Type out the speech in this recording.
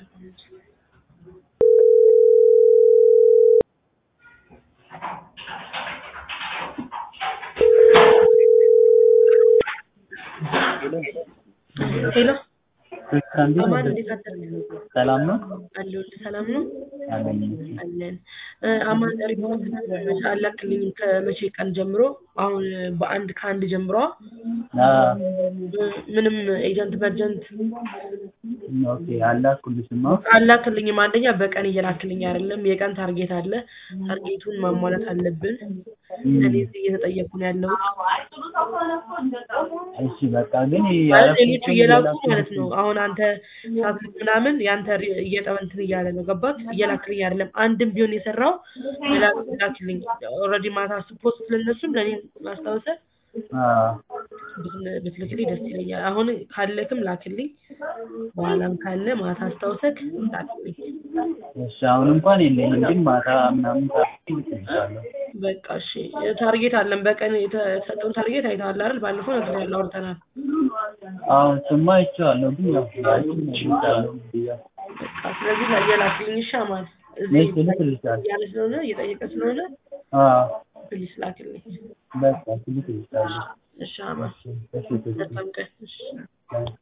ሄሎ ክርስቲያን ቤት አማን ነበር። እንዴት አደርክ? ሰላም ነው አለሁልህ። ሰላም ነው አለኝ። አለን። እ፣ አማን ሪፖርት አላክልኝም ከመቼ ቀን ጀምሮ? አሁን በአንድ ከአንድ ጀምሮ አዎ፣ እ፣ ምንም ኤጀንት በርጀንት ኦኬ አላኩልሽማ። አላክልኝም። አንደኛ በቀን እየላክልኝ አይደለም። የቀን ታርጌት አለ። ታርጌቱን ማሟላት አለብን። እኔ እዚህ እየተጠየኩ ነው ያለሁት። እሺ በቃ ግን ማለት ሌሎቹ እየላኩ ያላኩት ማለት ነው። አሁን አንተ ሳትልክ ምናምን ያንተ ሪ- እየጠ- እንትን እያለ ነው ገባት እየላክልኝ አይደለም። አንድም ቢሆን የሰራው ላ- ላክልኝ። ኦልሬዲ ማታ ፖስት ለነሱም ለእኔ ማስታወሰ አዎ፣ ብትን- ብትልክልኝ ደስ ይለኛል። አሁን ካለክም ላክልኝ፣ በኋላም ካለ ማታ አስታውሰክ ላክልኝ። እሺ አሁን እንኳን የለኝም፣ ግን ማታ ምናምን ታርጌት ልክልሻለሁ። በቃ እሺ። ታርጌት አለን። በቀን የተሰጠውን ታርጌት አይተሃል አይደል? ባለፈው ነግሬሃለሁ፣ አውርተናል። አሁን ስማ አይቼዋለሁ፣ ግን ያው ላኪ ልክልሻለሁ ብያ በቃ ስለዚህ ላይ የላክልኝ እሺ። አማን እዚህ ነጭ ልክልሻለሁ። እያለ ስለሆነ እየጠየቀ ስለሆነ አዎ ፕሊስ ላክልኝ። በቃ ልክልሻለሁ። እሺ አማን እሺ እሺ፣ እሺ። በጣም ቀን እሺ